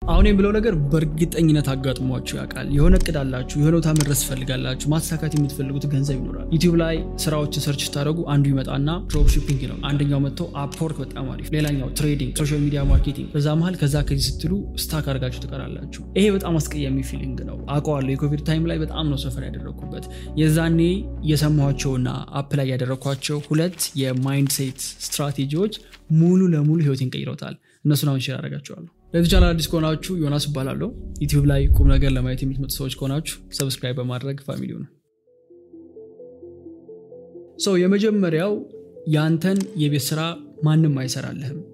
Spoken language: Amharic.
አሁን የምለው ነገር በእርግጠኝነት አጋጥሟችሁ ያውቃል። የሆነ እቅድ አላችሁ፣ የሆነ ቦታ መድረስ ትፈልጋላችሁ፣ ማሳካት የምትፈልጉት ገንዘብ ይኖራል። ዩቲዩብ ላይ ስራዎችን ሰርች ስታደረጉ አንዱ ይመጣና ድሮፕ ሺፒንግ ነው፣ አንደኛው መጥቶ አፕወርክ በጣም አሪፍ፣ ሌላኛው ትሬዲንግ፣ ሶሻል ሚዲያ ማርኬቲንግ። በዛ መሀል ከዛ ከዚህ ስትሉ ስታክ አድርጋችሁ ትቀራላችሁ። ይሄ በጣም አስቀያሚ ፊሊንግ ነው አውቀዋለሁ። የኮቪድ ታይም ላይ በጣም ነው ሰፈር ያደረግኩበት። የዛኔ የሰማኋቸውና አፕ ላይ ያደረግኳቸው ሁለት የማይንድ ሴት ስትራቴጂዎች ሙሉ ለሙሉ ህይወቴን ቀይረውታል። እነሱን አሁን ሼር አደርጋቸዋለሁ። ለዚህ ቻናል አዲስ ከሆናችሁ ዮናስ እባላለሁ። ዩቲዩብ ላይ ቁም ነገር ለማየት የምትመጡ ሰዎች ከሆናችሁ ሰብስክራይብ በማድረግ ፋሚሊው ነው። ሰው የመጀመሪያው ያንተን የቤት ስራ ማንም አይሰራልህም።